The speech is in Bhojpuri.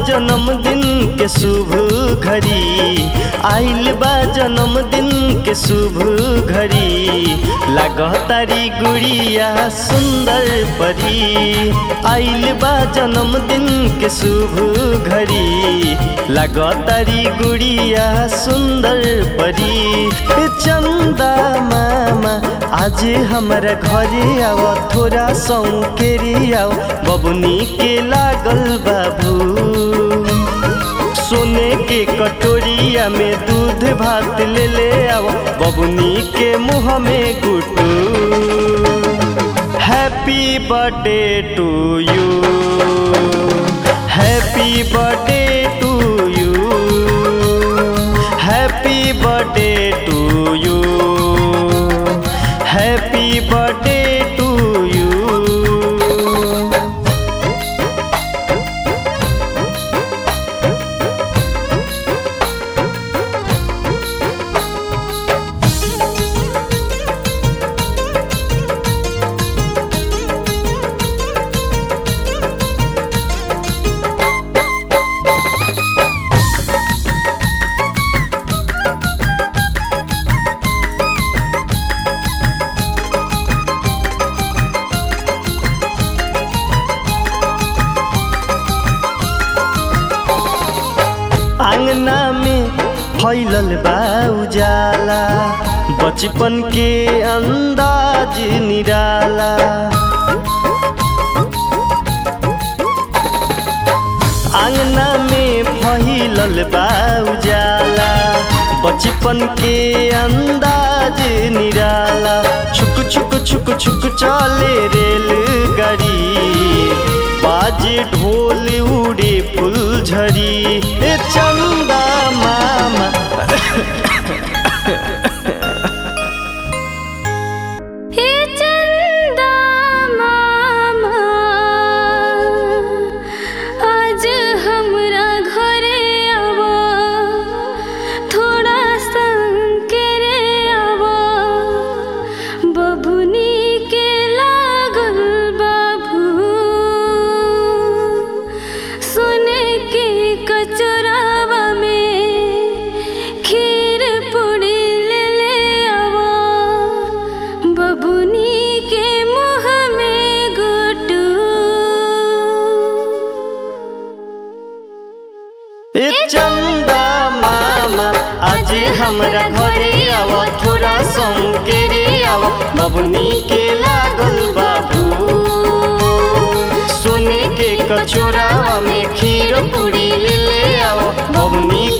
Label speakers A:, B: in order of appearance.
A: जन्मदिन के शुभ घड़ी आइल बा जन्मदिन के शुभ घड़ी लागतारी गुड़िया सुंदर परी आइल बा जन्मदिन के शुभ घड़ी लागतारी गुड़िया सुंदर परी चंदा मामा आज हमारा घरे आव थोड़ा सौकेरी आव बबुनी के लागल बाबू सोने के कटोरिया में दूध भात ले ले आओ बबुनी के मुंह में गुटू happy birthday to you happy birthday to you happy birthday to you happy birthday to you आंगना में फैलल बा उजाला बचपन के अंदाज निराला आंगना में फैलल बा उजाला बचपन के अंदाज निराला छुक छुक छुक छुक चले रेल गाड़ी बाजे ढोल उड़े फुलझड़ी ए चंदा मामा
B: हे चंदा मामा आज हमरा घरे आवा थोड़ा संकेरे आवा बबुनी के लागल बाबू सोने के कचरावा में खीर पूरी ले ले आवा बबुनी के मुँह में गुटू
A: ए चंदा मामा आज हमरा घरे आव थोड़ा संकेरे आव बबुनी के लागल बाबू सोने के कचोरा में खीर पूरी ले ले आओ बबुनी